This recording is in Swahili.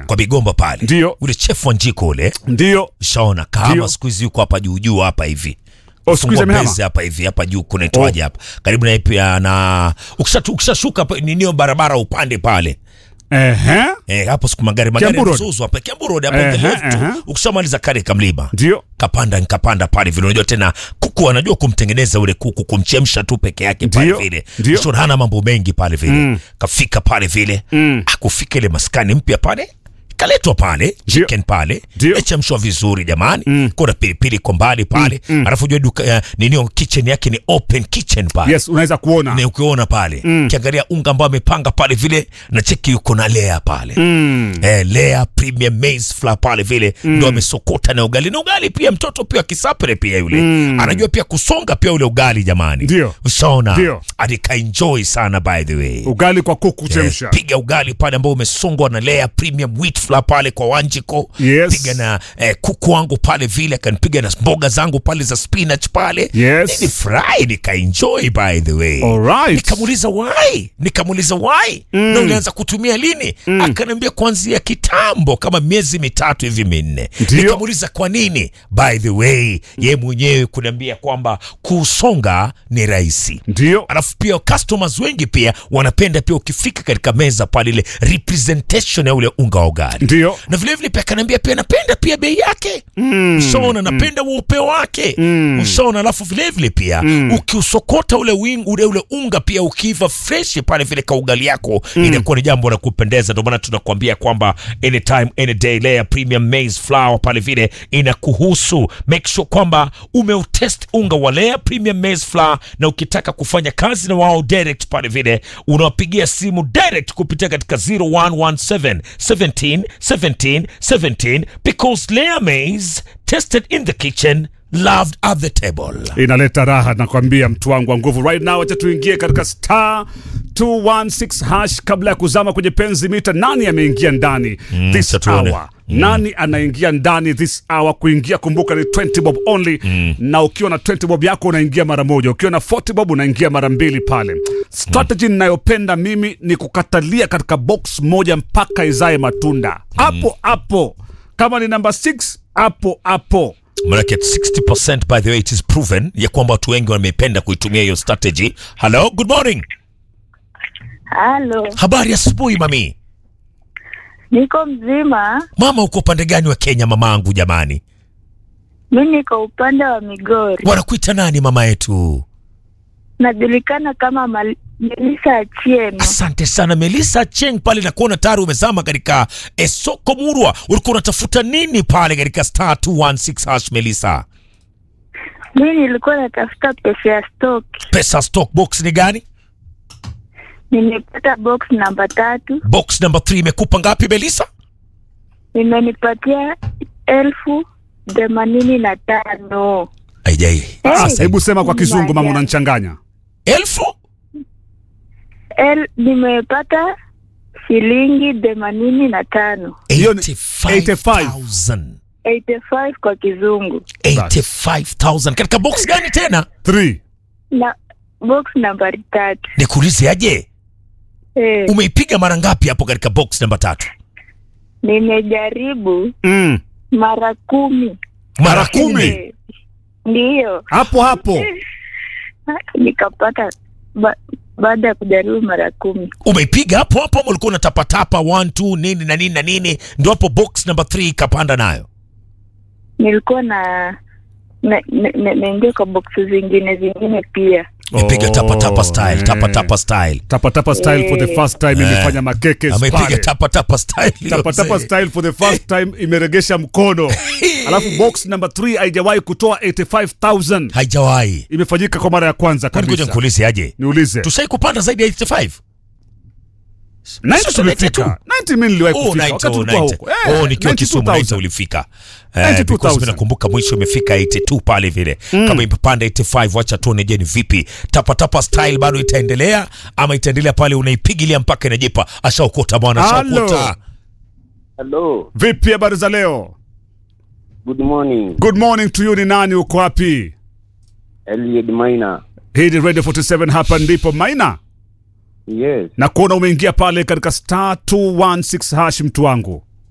kwa Bigomba pale, Ndio. ule chef wa njiko ule ndio shaona kama Ndio. siku hizi yuko hapa juu juu hapa hivi Oh, siku hizi Fungua amehama? base hapa hivi hapa juu kunaitwaje hapa karibu na pia na ukisha- ukishashuka pa- ninio barabara upande pale Ehe. eh, hapo siku magari magari Kiambu Road. yanazuzwa hapa Kiambu Road hapo Ehe, the left tu. ehe. ukishamaliza kale kamlima ndio kapanda nikapanda pale vile unajua tena kuku anajua kumtengeneza ule kuku kumchemsha tu peke yake pale Ndio, vile ndio. Ushauri hana mambo mengi pale vile Mm. kafika pale vile Mm. akufika ile maskani mpya pale kaletwa pale Ndio. chicken pale Ndio. echemshwa vizuri jamani Mm. kuna pilipili kwa mbali pale Mm, mm. alafu jua duka uh, nini kitchen yake ni open kitchen pale yes unaweza kuona na ukiona pale Mm. kiangalia unga ambao amepanga pale vile na cheki yuko na lea pale Mm. eh, Lea Premium Maize Flour pale vile ndo amesokota na ugali na ugali pia mtoto pia kisapere pia yule Mm. anajua pia kusonga pia ule ugali jamani Ndio. ushaona Ndio. alikaenjoy sana by the way ugali kwa kuku chemsha Eh, piga ugali pale ambao umesongwa na Lea Premium Wheat Flour pale kwa Wanjiko Yes. piga na eh, kuku wangu pale vile akanipiga na mboga zangu pale za spinach pale Yes. nilifurahi nikaenjoy by the way Alright. nikamuuliza why nikamuuliza why na ulianza kutumia lini akaniambia kuanzia kitambo kama miezi mitatu hivi minne Ndio. nikamuuliza kwa nini by the way ye mwenyewe kuniambia kwamba kusonga ni rahisi ndio alafu pia customers wengi pia wanapenda pia ukifika katika meza pale ile representation ya ule unga wa ugali ndio na vile vile pia akaniambia pia napenda pia bei yake mm, ushaona napenda weupe wake Mm. ushaona alafu vile vile pia ukiusokota ule, wing, ule ule unga pia ukiiva fresh pale vile kaugali yako inakuwa ni jambo la kupendeza ndio maana tunakuambia kwamba anytime any day layer premium maize flour pale vile inakuhusu make sure kwamba umeutest unga wa layer premium maize flour na ukitaka kufanya kazi na wao direct pale vile unawapigia simu direct kupitia katika 0117 17 17 17 because layer maize tested in the kitchen loved at the table inaleta raha nakwambia mtu wangu wa nguvu right now acha tuingie katika star 216 hash kabla ya kuzama kwenye penzi mita nani ameingia ndani this acha tuone. hour nani anaingia ndani this hour kuingia kumbuka ni 20 bob only na ukiwa na 20 bob yako unaingia mara moja ukiwa na 40 bob unaingia mara mbili pale strategy ninayopenda mimi ni kukatalia katika box moja mpaka izae matunda hapo hapo kama ni namba 6 hapo hapo manake 60% by the way it is proven ya kwamba watu wengi wamependa kuitumia hiyo strategy hello good morning Halo, habari asubuhi mami niko mzima. mama uko upande gani wa kenya mamaangu jamani Mi niko upande wa Migori, wanakuita nani mama yetu najulikana kama Mal- Melissa Achieno. asante sana melissa cheng pale nakuona tayari umezama katika eh, soko murwa ulikuwa unatafuta nini pale katika star 216 hash melissa Mi nilikuwa natafuta pesa ya stock, pesa stock box ni gani nimepata box namba tatu, box number 3 imekupa ngapi melissa imenipatia elfu themanini na tano. aijai Hey, sasa hebu sema kwa kizungu mama Maria. unanichanganya elfu El, nimepata shilingi themanini na tano Hiyo ni 85,000 85 kwa kizungu 85,000 katika box gani tena 3 na box nambari tatu. nikuulize aje Eh, umeipiga mara ngapi hapo katika box namba tatu nimejaribu mm. mara kumi. mara kumi Eh, Ndiyo, hapo hapo nikapata ba, baada ya kujaribu mara kumi. umeipiga hapo hapo ama ulikuwa unatapatapa 1 2 nini na nini na nini ndio hapo box namba 3 ikapanda nayo Nilikuwa na na- na- na- naingia kwa boksi zingine zingine pia. imepiga Oh, tapa tapa style eh. tapa tapa style tapa tapa style for the first time imefanya makeke ameipiga pale. tapa tapa style tapa tapa mzee. style for the first time imeregesha mkono alafu box number 3 haijawahi kutoa 85000 haijawahi imefanyika kwa mara ya kwanza kwani ngoja kabisa nikuulize aje niulize tushai kupanda zaidi ya 85 90 Sasa tulifika 90 mimi niliwahi Oh, kufika 90, wakati oh, tulikuwa 90. huko Eh, Oh, nikiwa Kisumu 90 92,000. ulifika eh, 92,000. because mimi nakumbuka mwisho imefika 82 pale vile kama imepanda 85 wacha tuone je ni vipi tapa tapa style bado itaendelea ama itaendelea pale unaipigilia mpaka inajipa ashaokota bwana Halo. ashaokota Hello, vipi habari za leo good morning. good morning to you ni nani uko wapi Eliud Maina. hii ni radio 47 hapa ndipo maina Yes, na kuona umeingia pale katika star 216 hash mtu wangu